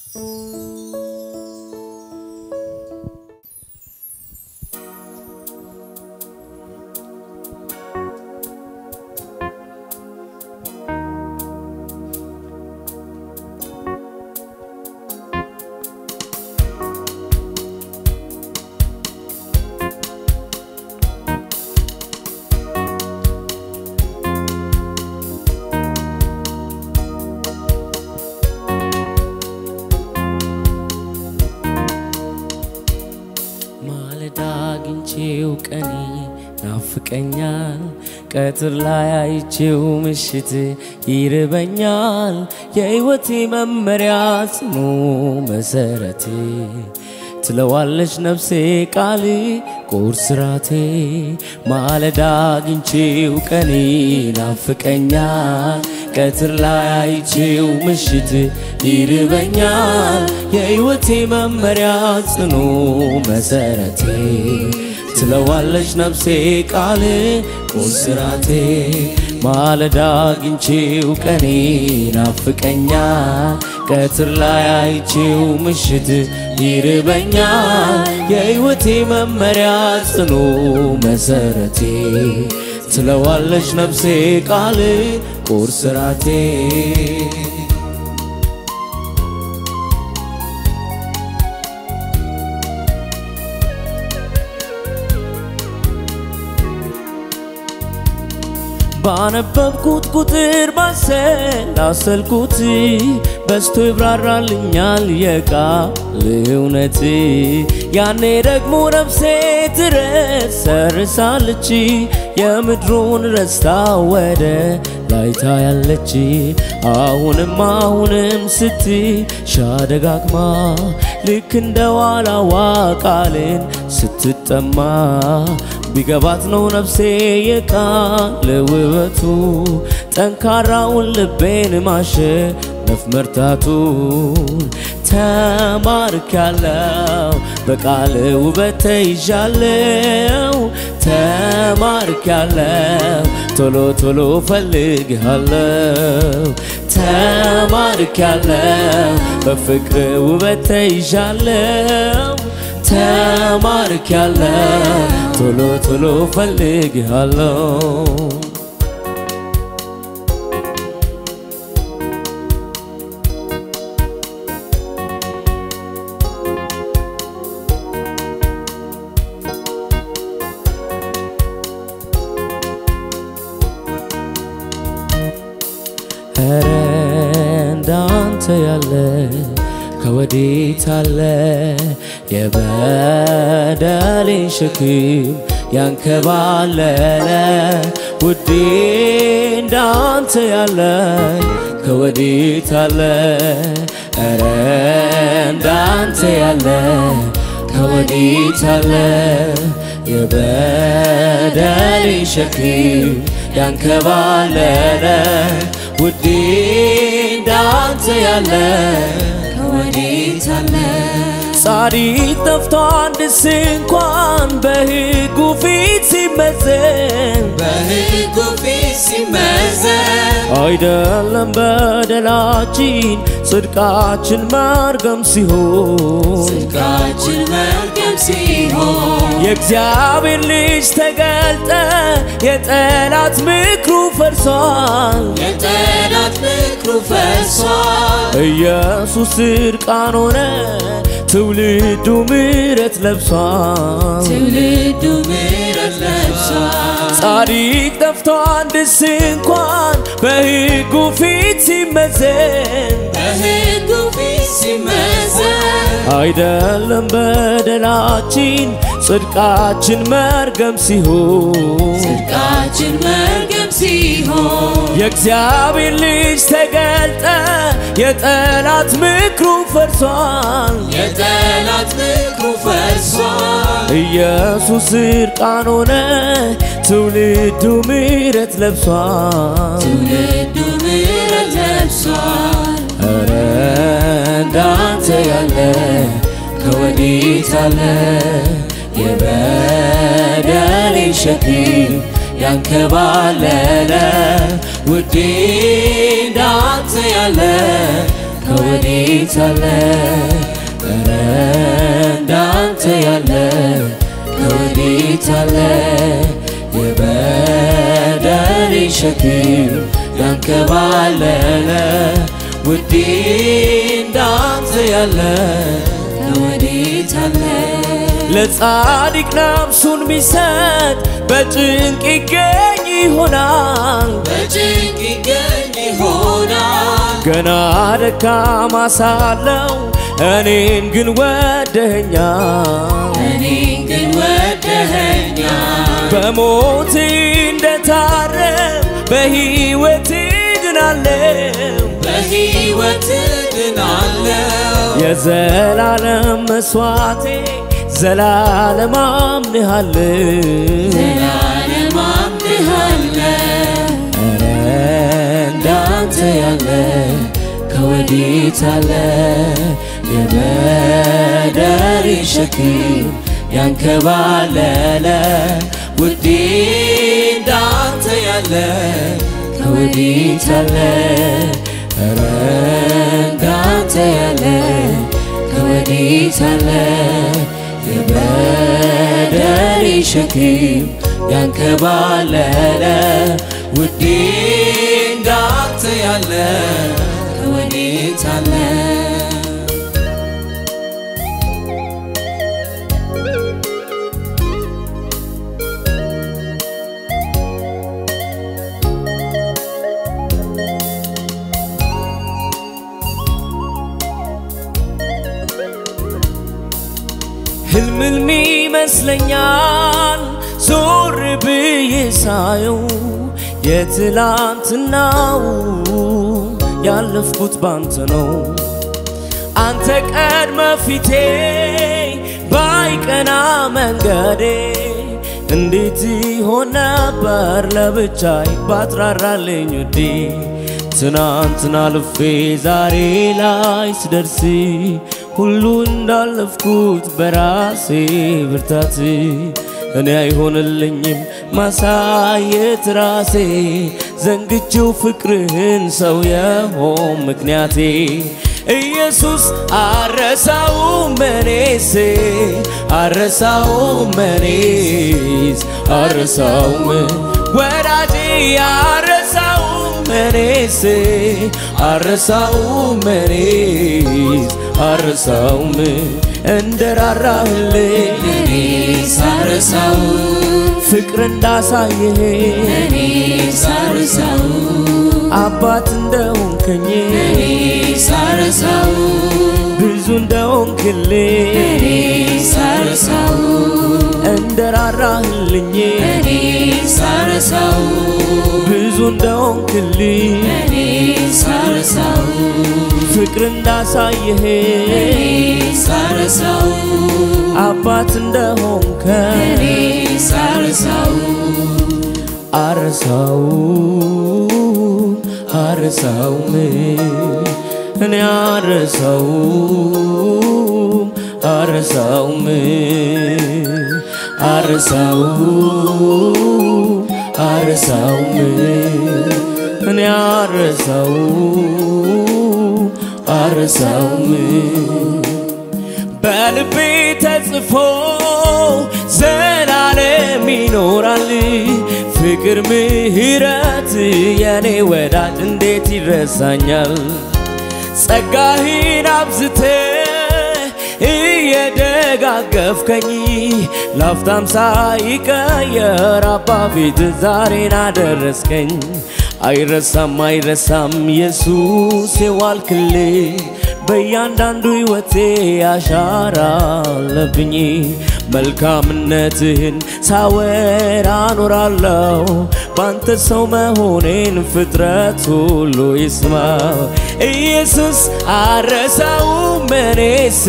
ማለዳ አግኝቼው ቀኔ ናፍቀኛል፣ ቀትር ላይ አይቼው ምሽት ይርበኛል። የሕይወቴ መመሪያ ጽኑ መሰረቴ ትለዋለች ነፍሴ ቃል ቁርስ ራቴ ማለዳ አግኝቼው ቀኔ ናፍቀኛል ቀትር ላይ አይቼው ምሽት ይርበኛል የሕይወቴ መመሪያ ጽኑ መሰረቴ ትለዋለች ነፍሴ ቃል ቁርስ ራቴ ማለዳ አግኝቼው ቀኔ ናፍቀኛል ቀትር ላይ አይቼው ምሽት ይርበኛል የሕይወቴ መመሪያ ጽኑ መሰረቴ ትለዋለች ነፍሴ ቃል ቁርስ ራቴ ባነበብኩት ቁጥር ባሰላሰልኩት በስቶ ይብራራልኛል የቃል እውነት ያኔ ደግሞ ነፍሴ ትረሰርሳለች የምድሩን ረስታ ወደ ላይ ታያለች አሁንም አሁንም ስትሻ ደጋግማ ልክ እንደ ዋላዋ ቃልን ስትጠማ ቢገባት ነው ነፍሴ የቃል ውበቱ ጠንካራውን ልቤን ማሸነፍ መርታቱ ተማርክ ያለው በቃል ውበት ተይዣለው ተማርክ ያለው ቶሎ ቶሎ ፈልግሃለው ተማርክ ያለው በፍቅር ውበት ተይዣለው ተማርክ ያለው ቶሎ ቶሎ ፈልግሃለው ኧረ እንዳንተ ያለ ከወዴት አለ የበደሌን ሸክም ያንከባለለ ውዴ እንዳንተ ያለ ከወዴት አለ ኧረ እንዳንተ ያለ ከወዴት አለ የበደሌን ሸክም ያንከባለለ ውዴ እንዳንተ ያለ ከወዴት አለ ጻድቅ ጠፍቶ አንድስ እንኳን በሕጉ ፊት ሲመዘን በሕጉ ፊት ሲመዘን አይደለም በደላችን ጽድቃችን መርገም ሲሆን ጽድቃችን መርገም ሲሆን የእግዚአብሔር ልጅ ተገልጠ የጠላት ምክሩ ፈርሷል። የጠላት ምክሩ ፈርሷል። ኢየሱስ እርቃን ሆነ ትውልዱ ምሕረት ለብሷል። ትውልዱ ምሕረት ለብሷል። ጻድቅ ጠፍቶ አንድስ እንኳን በሕጉ ፊት ሲመዘን በሕጉ ፊት ሲመዘን አይደለም በደላችን ጽድቃችን መርገም ሲሆን ጽድቃችን መርገም ሲሆን የእግዚአብሔር ልጅ ተገልጠ የጠላት ምክሩ ፈርሷል። የጠላት ምክሩ ፈርሷል። ኢየሱስ እርቃን ሆነ ትውልዱ ምሕረት ለብሷል። ትውልዱ ምሕረት ለብሷል። ኧረ እንዳንተ ያለ ከወዴት አለ የበደሌ ሸክም ያንከባለለ ውዴ እንዳንተ ያለ ከወዴት አለ ኧረ እንዳንተ ያለ ከወዴት አለ የበደሌ ሸክም ያንከባለለ ውዴ እንዳንተ ያለ ከወዴት አለ ለጻድቅ ነፍሱን ቢሰጥ በጭንቅ ይገኝ ይሆናል በጭንቅ ይገኝ ይሆናል ገና ደካማ ሳለው እኔን ግን ወደኸኛል እኔን ግን ወደኸኛል በሞት እንደታረም በሕይወት ድናለው በሕይወት ድናለው የዘላለም መስዋዕቴ ዘላለም አምንሃለሁ ዘላለም አምንሃለሁ ኧረ እንዳንተ ያለ ከወዴት አለ የበደሌ ሸክም ያንከባለለ ውዴ እንዳንተ ያለ ከወዴት አለ ኧረ እንዳንተ ያለ ከወዴት አለ የበደሌ ሸክም ያንከባለለ ውዴ እንዳንተ ያለ ከወዴት አለ ህልምልም ይመስለኛል ዞር ብዬ ሳየው የትላንትናው ያለፍኩት ባንተ ነው አንተ ቀድመ ፊቴ ባይቀና መንገዴ እንዴት ይሆን ነበር ለብቻይ ባትራራልኝ ውዴ ትናንትና ልፌ ዛሬ ላይ ስደርስ ሁሉ እንዳለፍኩት በራሴ ብርታት እኔ አይሆንልኝም ማሳየት ራሴ ዘንግቼው ፍቅርህን ሰው የሆን ምክንያቴ ኢየሱስ አረሳውም እኔስ አረሳውም እኔስ አረሳውም ወዳጄ አረሳውም እኔስ አረሳውም እኔስ አረሳውም እንደራራህልኝ እኔ ሳረሳው ፍቅር እንዳሳየህ እኔ ሳረሳው አባት እንደሆንከኝ እኔ ሳረሳው ብዙ እንደሆንክልኝ እኔ ሳረሳው እንደራራህልኝ እኔ ሳረሳው ብዙ እንደሆንክልኝ እኔ ሳረሳው ፍቅር እንዳሳየህ እኔ ሳረሳው አባት እንደሆንከኝ እኔ ሳረሳው አረሳው አረሳውም እኔ አረሳው አረሳውም አረሳው አረሳውም እኔ አረሳው አረሳውም በልቤ ተጽፎ ዘላለም ይኖራል ፍቅር ምሕረት የኔ ወዳጅ እንዴት ይረሳኛል ጸጋህን አብዝተ እየደጋገፍከኝ ላፍታም ሳይቀየር አባ ፊት ዛሬን አደረስከኝ አይረሳም አይረሳም ኢየሱስ የዋልክልኝ በእያንዳንዱ ሕይወቴ አሻራ አለብኝ መልካምነትህን ሳወራ አኖራለሁ ባንተ ሰው መሆኔን ፍጥረት ሁሉ ይስማው ኢየሱስ አረሳውም እኔስ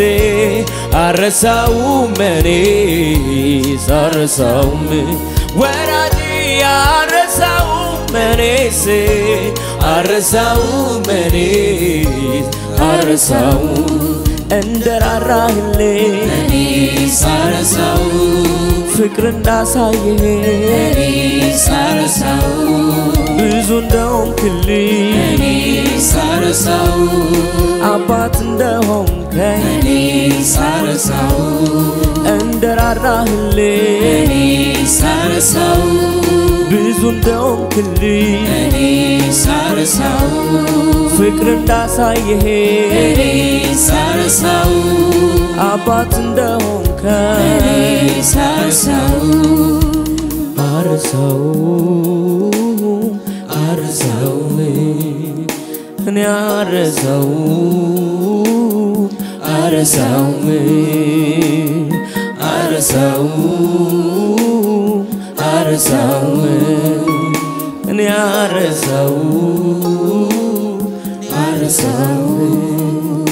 አረሳውም እኔስ አረሳውም ወራጅ አረሳውም እኔስ አረሳውም እኔስ አረሳው እንደራራህልኝ እኔ ሳረሳው ፍቅር እንዳሳየህ እኔ ሳረሳው ብዙ እንደሆንክልኝ እኔ ሳረሳው አባት እንደሆንከኝ እኔ ሳረሳው እንደራራህልኝ እኔ ሳረሳው ብዙ እንደሆንክልኝ እኔ ሳረሳው ፍቅር እንዳሳየህ እኔ ሳረሳው አባት እንደሆንከኝ እኔ ሳረሳው አርሰው አርሰው እኔ አርሰው አርሰው አርሰው አርሰው እኔ አርሰው አርሰው